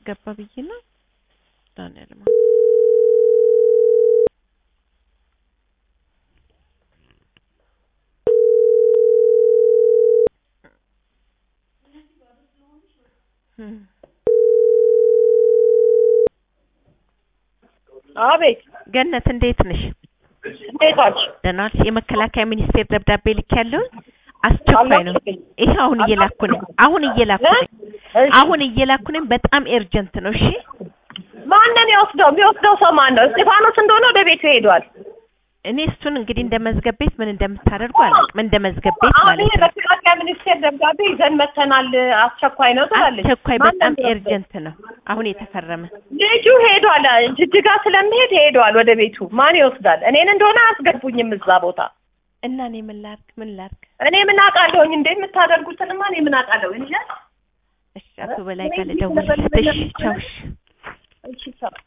ላስገባ ብዬ ነው። ዳንኤል ማ አቤት ገነት እንዴት ነሽ? እንዴት ዋልሽ? ደህና ዋልሽ? የመከላከያ ሚኒስቴር ደብዳቤ ልክ ያለውን አስቸኳይ ነው። ይሄ አሁን እየላኩ ነኝ። አሁን እየላኩ ነኝ። እሺ። አሁን እየላኩ ነኝ። በጣም ኤርጀንት ነው። እሺ ማንን የወስደው? የሚወስደው ሰው ማን ነው? እስጢፋኖስ እንደሆነ ወደ ቤቱ ሄዷል። እኔ እሱን እንግዲህ እንደ መዝገብ ቤት ምን እንደምታደርጉ አላውቅም። እንደ መዝገብ ቤት አሁን ማለት ይሄ ነው። መከላከያ ሚኒስቴር ደብዳቤ ይዘን መተናል፣ አስቸኳይ ነው ትላለች። አስቸኳይ ማንን በጣም የሚወስደው? ኤርጀንት ነው። አሁን የተፈረመ ልጁ ሄዷል። ጅጅጋ ስለሚሄድ ሄዷል ወደ ቤቱ። ማን ይወስዳል? እኔን እንደሆነ አያስገቡኝም እዛ ቦታ። እና እኔ ምን ላድርግ? ምን ላድርግ? እኔ ምን አውቃለሁኝ እንዴ? የምታደርጉትንማ እኔ ምን አውቃለሁ እንጂ። እሺ አቶ በላይ ጋር ልደውልለት። እሺ ቻው። እሺ እሺ ሰው